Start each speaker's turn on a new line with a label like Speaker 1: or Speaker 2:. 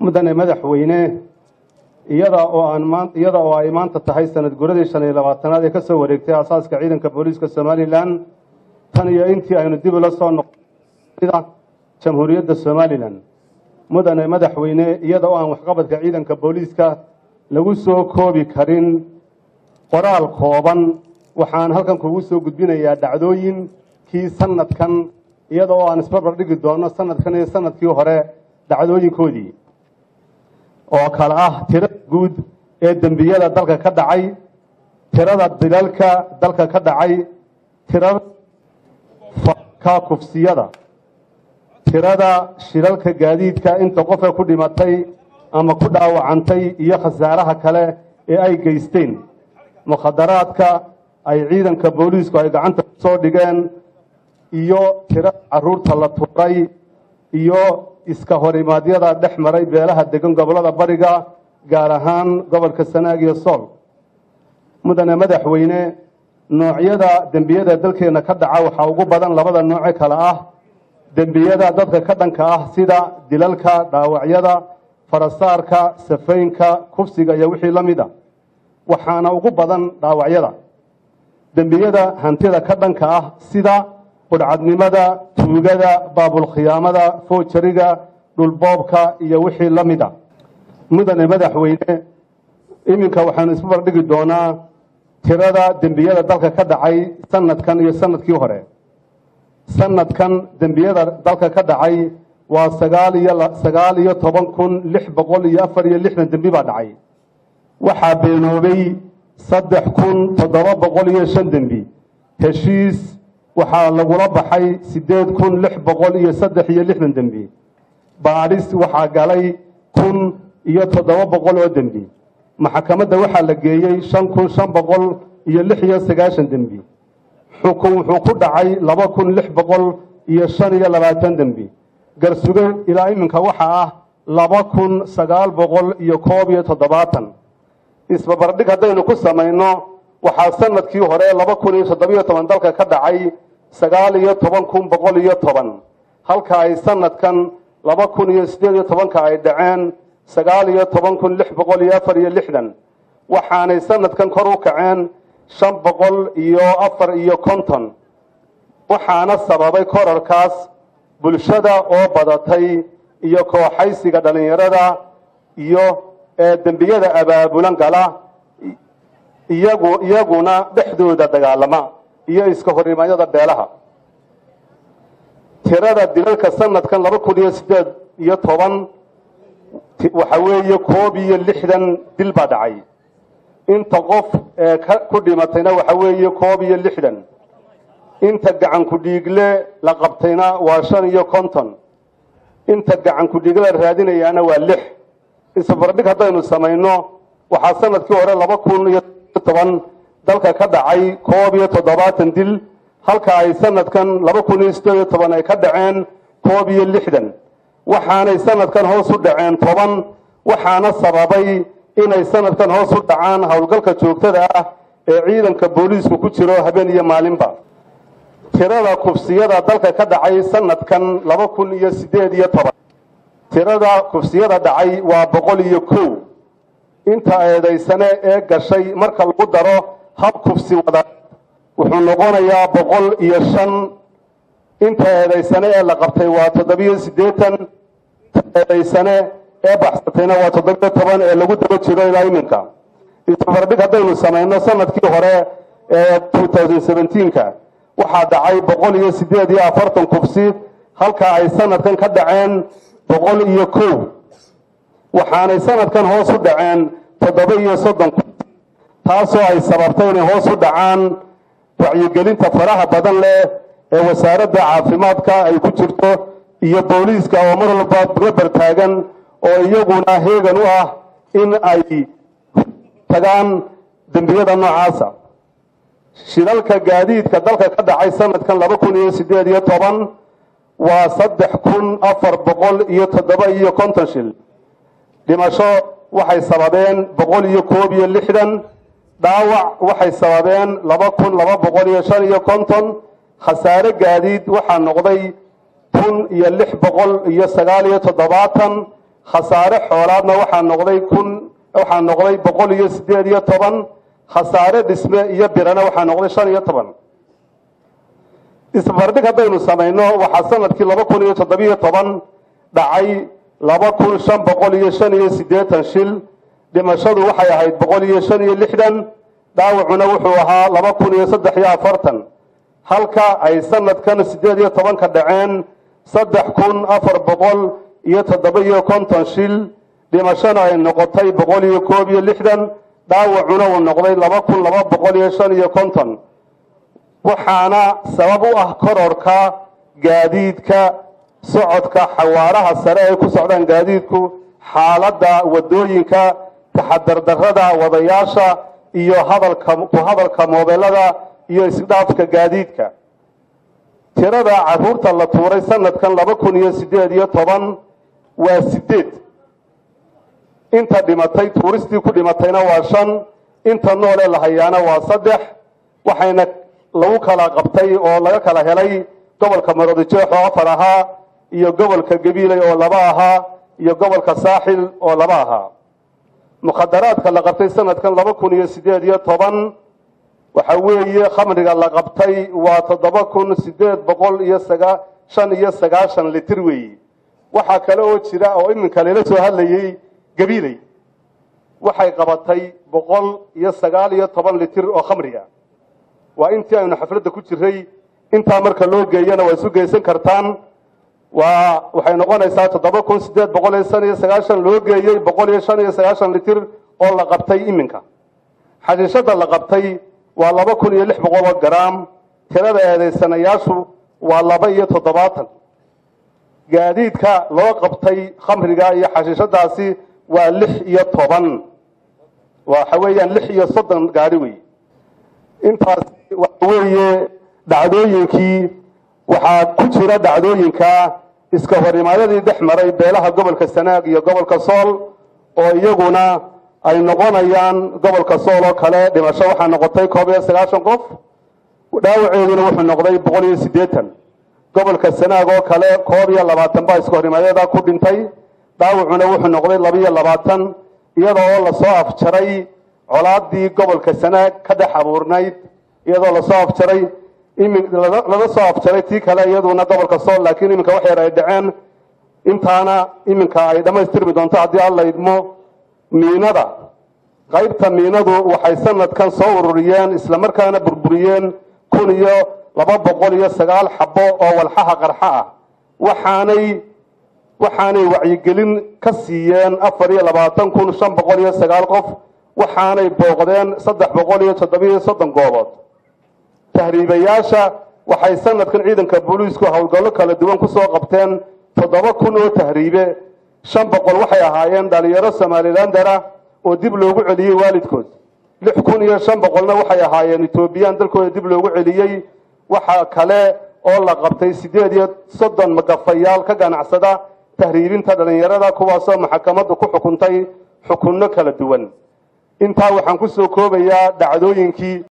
Speaker 1: mudane madaxweyne iyada oo aan maan iyada oo ay maanta tahay sanad guradii shan iyo labaatanaad ee ka soo wareegtay aasaaska ciidanka booliiska somalilan tan iyo intii aynu dib ula soo noqda jamhuuriyadda somalilan mudane madaxweyne iyada oo aan waxqabadka ciidanka booliiska lagu soo koobi karin qoraal kooban waxaan halkan kugu soo gudbinayaa dhacdooyinkii sanadkan iyada oo aan isbarbar dhigi doono sanadkan iyo sanadkii hore dhacdooyinkoodii oo kale ah tirada guud ee dembiyada dalka ka dhacay tirada dilalka dalka ka dhacay tirada ka kufsiyada tirada shilalka gaadiidka inta qofe ku dhimatay ama ku dhaawacantay iyo khasaaraha kale ee ay geysteen mukhadaraadka ay ciidanka booliisku ay gacanta kusoo dhigeen iyo tirada caruurta la tuuray iyo iska horimaadyada dhex maray beelaha degan gobolada bariga gaar ahaan gobolka sanaag iyo sool mudane madaxweyne noocyada dembiyada dalkeena ka dhaca waxaa ugu badan labada nooce kale ah dembiyada dadka ka dhanka ah sida dilalka dhaawacyada farasaarka safaynka kufsiga iyo wixii la mid a waxaana ugu badan dhaawacyada dembiyada hantida ka dhanka ah sida qudhcadnimada tuugada baabulkhiyaamada foojariga dhulboobka iyo wixii la mid a mudane madaxweyne iminka waxaanu isbarbardhigi doonaa tirada dembiyada dalka ka dhacay sanadkan iyo sanadkii hore sanadkan dembiyada dalka ka dhacay waa sagaal iyo sagaal iyo toban kun lix boqol iyo afar iyo lixdan dembi baa dhacay waxaa beenoobay saddex kun toddoba boqol iyo shan dembi heshiis waxaa lagula baxay siddeed kun lix boqol iyo saddex iyo lixdan dembi baadhis waxaa galay kun iyo toddoba boqol oo dembi maxkamadda waxaa la geeyey shan kun shan boqol iyo lix iyo sagaashan dembi xukun wuxuu ku dhacay laba kun lix boqol iyo shan iyo labaatan dembi garsuge ilaa iminka waxaa ah laba kun sagaal boqol iyo koob iyo toddobaatan isbabardhig haddaynu ku samayno waxaa sanadkii hore laba kun iyo toddobiyo toban dalka ka dhacay sagaal iyo toban kun boqol iyo toban halka ay sanadkan laba kun iyo siddeed iyo tobanka ay dhaceen sagaal iyo toban kun lix boqol iyo afar iyo lixdan waxaanay sanadkan kor u kaceen shan boqol iyo afar iyo konton waxaana sababay korarkaas bulshada oo badatay iyo kooxaysiga dhallinyarada iyo dembiyada abaabulan gala iyagu iyaguna dhexdooda dagaalama iyo iska horimaanyada beelaha tirada dilalka sanadkan laba kun iyo siddeed iyo toban waxa weeye koob iyo lixdan dil baa dhacay inta qof ee ku dhimatayna waxa weeye koob iyo lixdan inta gacan ku-dhiigle la qabtayna waa shan iyo konton inta gacan ku-dhiigle la raadinayaana waa lix isbarbardhig haddaynu samayno waxaa sanadkii hore laba kun iyo toban dalka ka dhacay koob iyo toddobaatan dil halka ay sanadkan laba kun iyo siddeed iyo toban ay ka dhaceen koob iyo lixdan waxaanay sanadkan hoos u dhaceen toban waxaana sababay inay sanadkan hoos u dhacaan howlgalka joogtada ah ee ciidanka booliisku ku jiro habeen iyo maalinba tirada kufsiyada dalka ka dhacay sanadkan laba kun iyo siddeed iyo toban tirada kufsiyada dhacay waa boqol iyo kow inta eedaysane ee gashay marka lagu daro hab kufsi wada wuxuu noqonayaa boqol iyo shan inta eedaysane ee la qabtay waa toddobiyo siddeetan eedaysane ee baxsatayna waa toddobiyo toban ee lagu daba jiro ilaa iminka isbarbardhig haddaynu samayno sanadkii hore ee two thousand seventeenka waxaa dhacay boqol iyo siddeed iyo afartan kufsi halka ay sanadkan ka dhaceen boqol iyo kow waxaanay sanadkan hoos u dhaceen toddoba iyo soddon kufsi taasoo ay sababtay inay hoos u dhacaan wacyigelinta faraha badan leh ee wasaaradda caafimaadka ay ku jirto iyo booliiska oo mar walba gabar taagan oo iyaguna heegan u ah in ay tagaan dembiyada noocaasa shilalka gaadiidka dalka ka dhacay sanadkan laba kun iyo siddeed iyo toban waa saddex kun afar boqol iyo toddoba iyo konton shil dhimasho waxay sababeen boqol iyo koob iyo lixdan dhaawac waxay sababeen laba kun laba boqol iyo shan iyo konton khasaare gaadiid waxaa noqday kun iyo lix boqol iyo sagaal iyo toddobaatan khasaare xoolaadna waxaa noqday kun waxaa noqday boqol iyo siddeed iyo toban khasaare dhisme iyo birana waxaa noqday shan iyo toban isbarbardhig haddaynu samayno waxaa sanadkii laba kun iyo toddobiyo toban dhacay laba kun shan boqol iyo shan iyo siddeetan shil dhimashadu waxay ahayd boqol iyo shan iyo lixdan dhaawacuna wuxuu ahaa laba kun iyo saddex iyo afartan halka ay sanadkan siddeed iyo tobanka dhaceen saddex kun afar boqol iyo toddoba iyo konton shil dhimashona ay noqotay boqol iyo koob iyo lixdan dhaawacuna uu noqday laba kun laba boqol iyo shan iyo konton waxaana sabab u ah kororka gaadiidka socodka xawaaraha sare ay ku socdaan gaadiidku xaaladda wadooyinka taxadardarrada wadayaasha iyo hadalka ku hadalka moobelada iyo isdhaafka gaadiidka tirada caruurta la tuuray sanadkan laba kun iyo siddeed iyo toban waa siddeed inta dhimatay tuuristii ku dhimatayna waa shan inta noole la hayaana waa saddex waxayna lagu kala qabtay oo laga kala helay gobolka maroodijeex oo afar ahaa iyo gobolka gabiiley oo laba ahaa iyo gobolka saaxil oo laba ahaa mukhadaraadka la qabtay sanadkan laba kun iyo siddeed iyo toban waxa weeye khamriga la qabtay waa toddoba kun siddeed boqol iyo sagaa shan iyo sagaashan litir weeye waxaa kale oo jira oo iminka lala soo hadlayey gabiiley waxay qabatay boqol iyo sagaal iyo toban litir oo khamriga waa intii aynu xafladda ku jiray intaa marka loo geeyana waa isu geysan kartaan waa waxay noqonaysaa toddoba kun siddeed boqol iyo shan iyo sagaashan loo geeyey boqol iyo shan iyo sagaashan litir oo la qabtay iminka xashiishada la qabtay waa laba kun iyo lix boqol oo garaam tirada eedaysanayaashu waa laba iyo toddobaatan gaadiidka loo qabtay khamriga iyo xashiishadaasi waa lix iyo toban waxa weeyaan lix iyo soddon gaari wey intaas waxa weeye dhacdooyinkii waxaa ku jira dhacdooyinka iska horimaadadii dhex maray beelaha gobolka sanaag iyo gobolka sool oo iyaguna ay noqonayaan gobolka sool oo kale dhimasho waxaa noqotay koob iyo sagaashan qof dhaawaceeduna wuxuu noqday boqol iyo siddeetan gobolka sanaag oo kale koob iyo labaatan baa iska horimaadyada ku dhintay dhaawacuna wuxuu noqday laba iyo labaatan iyada oo lasoo afjaray colaadii gobolka sanaag ka dhex abuurnayd iyadoo lasoo afjaray laga soo afjaray tii kale iyaduna gobolka sool laakiin iminka wax yar ay dhaceen intaana iminka ay dhammaystirmi doonto haddii alla idmo miinada qaybta miinadu waxay sanadkan soo ururiyeen islamarkaana burburiyeen kun iyo laba boqol iyo sagaal xabo oo walxaha qarxa ah waxaanay waxaanay wacyigelin ka siiyeen afar iyo labaatan kun shan boqol iyo sagaal qof waxaanay booqdeen saddex boqol iyo toddobiyo soddon goobood tahriibayaasha waxay sanadkan ciidanka booliisku howlgallo kala duwan kusoo qabteen toddoba kun oo tahriibe shan boqol waxay ahaayeen dhalinyaro somalilander ah oo dib loogu celiyey waalidkood lix kun iyo shan boqolna waxay ahaayeen etoobiyaan dalkooda dib loogu celiyey waxa kale oo la qabtay siddeed iyo soddon magafayaal ka ganacsada tahriibinta dhalinyarada kuwaasoo maxkamaddu ku xukuntay xukunno kala duwan intaa waxaan kusoo koobayaa dhacdooyinkii